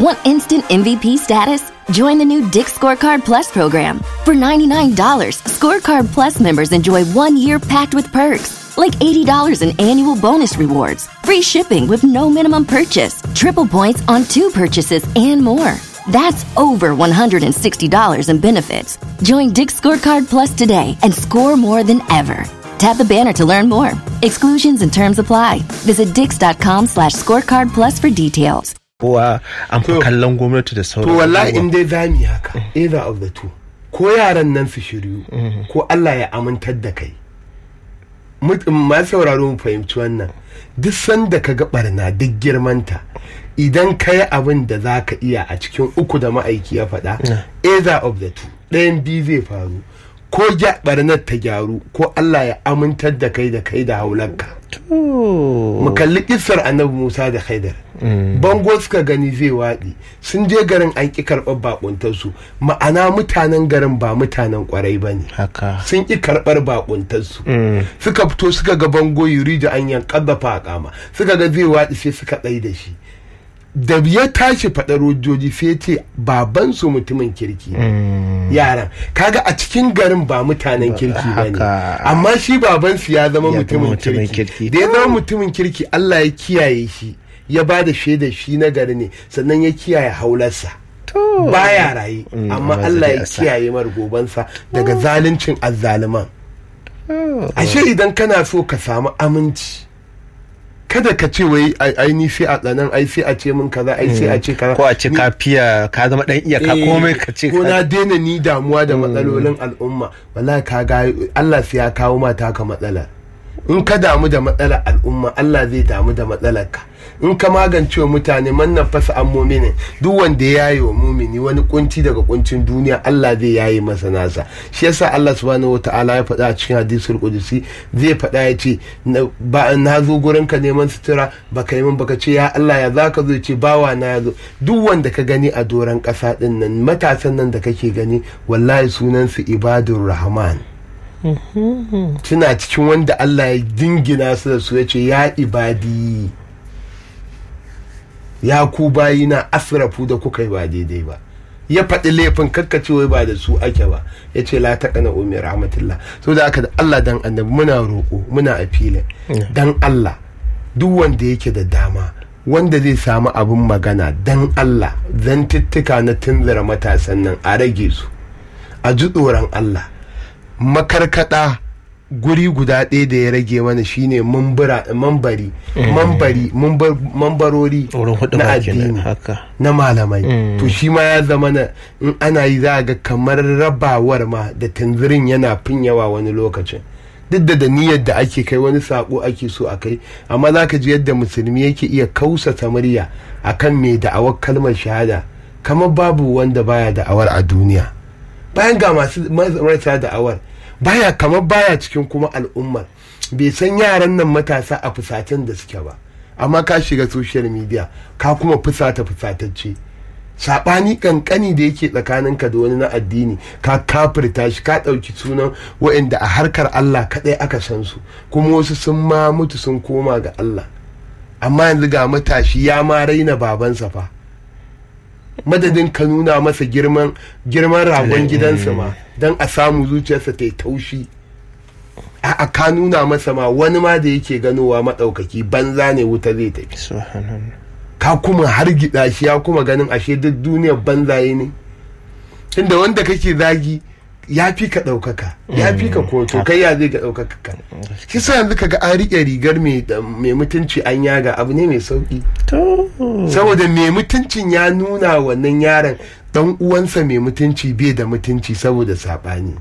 Want instant MVP status? Join the new Dick Scorecard Plus program. For $99, Scorecard Plus members enjoy one year packed with perks, like $80 in annual bonus rewards, free shipping with no minimum purchase, triple points on two purchases, and more. That's over $160 in benefits. Join Dick Scorecard Plus today and score more than ever. Tap the banner to learn more. Exclusions and terms apply. Visit dix.com slash scorecard plus for details. kowa an fi To- kallon gwamnati da sauran to wallahi abubuwa. in dai za mu yi haka either of the two ko yaran nan su shiryu ko Allah ya amintar da kai Mut- ma sauraro mu fahimci wannan duk sanda ka ga barna duk girmanta idan ka yi abin da za ka iya a cikin uku da ma'aiki ya faɗa either of the two ɗayan biyu zai faru ko gya barnar ta gyaru ko Allah ya amintar da kai da kai da haulanka mu kalli kissar annabi Musa da Khaidar bango suka gani zai waɗi sun je garin an ƙi karɓar bakuntarsu ma'ana mutanen garin ba mutanen ƙwarai ba ne haka sun ƙi karɓar bakuntarsu suka fito suka ga bango yuri da an yan ƙaddafa a kama suka ga zai waɗi sai suka ɗai da shi da ya tashi faɗar hujjoji sai ce babansu mutumin kirki ne. yaran kaga a cikin garin ba mutanen kirki ba ne haka. amma shi babansu ya zama Ya zama mutumin mutumin kirki kirki. da ya zama mutumin kirki Allah ya kiyaye shi ya ba da shaida shi na gari ne sannan ya kiyaye haularsa baya raye amma amma Allah zai ya asa. kiyaye mar gobansa daga zaluncin azzaliman ashe idan kana so ka samu aminci kada ka ce wai ai ai ni sai a tsanan ai sai a ce min kaza ai sai a ce kaza ko a ce Ni- ka fiya ka zama dan iyaka Eh, komai ka ce ko ka- na daina ni damuwa da matsalolin al'umma wallahi ka ga Allah sai ya kawo mata ka matsala in ka damu da matsalar al'umma Allah zai damu da matsalar ka in ka magance wa mutane mannan fasa an muminin duk wanda ya yaye wa mumini wani kunci daga kuncin duniya Allah zai yaye masa nasa shi yasa Allah subhanahu wataala ya faɗa a cikin hadisul qudusi zai faɗa ya ce na- ba na zo gurin ka neman sutura baka yi min baka ce ya Allah ya zaka zo ya ce bawa na ya zo duk wanda ka gani a doron ƙasa ɗin nan matasan nan da kake gani wallahi sunan su ibadur rahman suna cikin wanda Allah ya dingina su da su ya ce ya ibadi ya ku bayina asrafu da kuka yi ba daidai ba ya faɗi laifin kakkace wai ba da su ake ba ya ce la taƙana umi rahmatullah so da aka da Allah dan annabi muna roƙo muna a filin dan Allah duk wanda yake da dama wanda zai samu abin magana dan Allah zantuttuka na tunzura matasan nan a rage su a ji tsoron Allah makarkada guri guda ɗaya da ya rage mana shine mambara mambari mambari mambar- mambarori wurin hudu na ma kenan addini haka na malamai to shi ma ya zama na in ana yi za a ga kamar rabawar ma da tanzirin yana fin yawa wani lokacin duk da da niyyar da ake kai wani sako ake so a kai amma za ka ji yadda musulmi yake iya kausata murya akan mai da'awar kalmar shahada kamar babu wanda baya da'awar a duniya bayan ga masu marasa da'awar baya kamar baya cikin kuma al'ummar bai san yaran nan matasa a fusatan da suke ba amma ka shiga social media ka kuma fusata fusatacce saɓani kankani da yake tsakaninka da wani na addini ka kafirta shi ka ɗauki sunan waɗanda a harkar Allah kaɗai aka san su kuma wasu sun ma mutu sun koma ga Allah amma yanzu ga matashi ya ma raina babansa fa madadin ka nuna masa girman girman ragon gidansa ma don a samu zuciyarsa ta yi taushi a ka nuna masa ma wani ma da yake ganowa maɗaukaki banza ne wuta zai tafi subhanallah ka kuma hargitsa shi ya kuma ganin ashe duk duniyar banzaye ne inda wanda kake zagi ya fi ka ɗaukaka ya fi ka koto kai ya zai ga ɗaukaka ka shi sa yanzu kaga an riƙe rigar mai mai mutunci an yaga abu ne mai sauƙi to saboda mai mutuncin ya nuna wannan yaron dan uwansa mai mutunci bai da mutunci saboda saɓani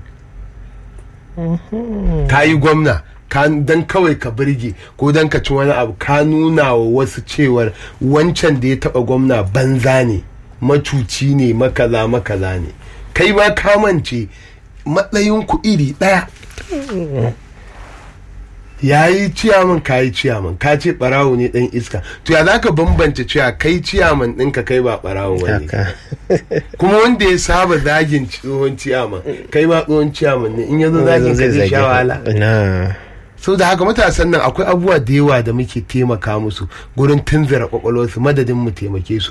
ka yi gwamna ka dan kawai ka birge ko dan ka ci wani abu ka nuna wa wasu cewar wancan da ya taba gwamna banza ne macuci ne makaza makaza ne kai ma kamance matsayin ku iri ɗaya ya yi ciyaman ka yi ciyaman ka ce barawo ne dan iska to ya za ka bambance cewa kai ciyaman ɗinka kai ba barawo wani haka kuma wanda ya saba zagin tsohon ciyaman kai ma tsohon ciyaman ne in ya zo zagin ka zai sha wahala na sau da haka matasan nan akwai abubuwa da yawa da muke taimaka musu gurin tunzura kwakwalwarsu madadin mu taimake su